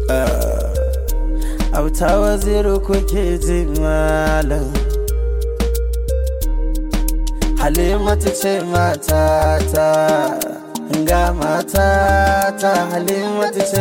auta waziru kuke ji malam halimatu ce matata ga matata halimatu ce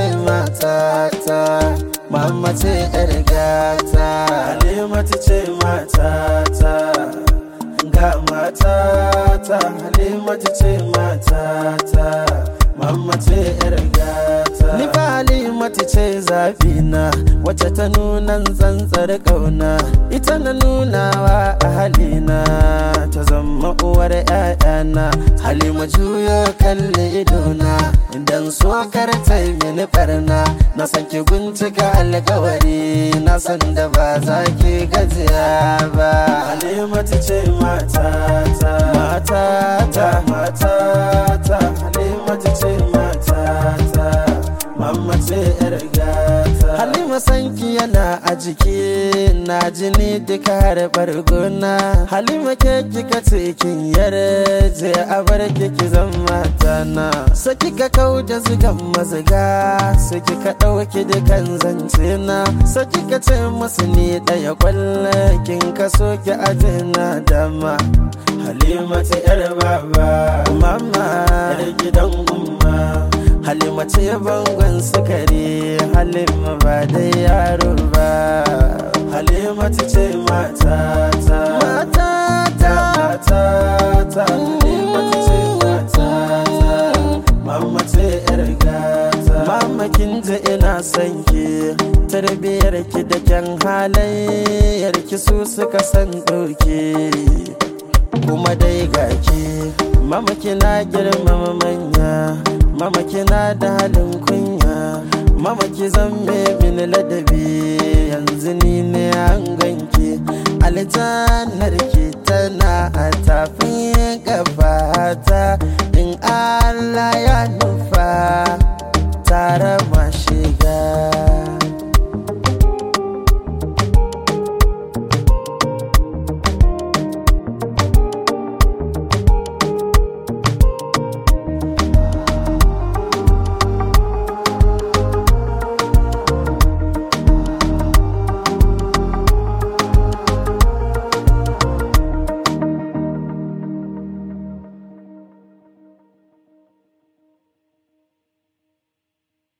matata mama ce yar gata halimatu ce matata ga matata halimatu ce matata mama ce yar gata ni fa halimatu ce zafina wacce ta nuna tsantsar kauna ita na nunawa a halina ta zama uwar ‘ya'yana halima juyo kalli idona idan so karta mini barna na san ki guntuka alkawari na san da ba za ki gajiya ba halimatu ce matata matata matata halimatu ce matata mamma ce yar gata halima sanki yana a jiki na jini duka har bargona halima ke kika ce kin yarje a bar ki zan matana so kika kau da zugan maziga so kika ɗauki dukan zance na so kika ce musu ni ɗaya kwallo kin kaso ki aje na dama halima ta yar baba mama yar gidan umma halima ce bangon sukari halima ba da yaro ba halima ta ce matata matata matata halima ta ce matata mama ce yar gata mama kin ji ina son ki tarbiyar ki da kyan halayyar ki su suka san ɗauke kuma dai gaki mama kina girmama manya mama kina da halin kunya mama ki zamme min ladabi yanzu ni ne an ganki aljannar ki tana a tafin gabata in Allah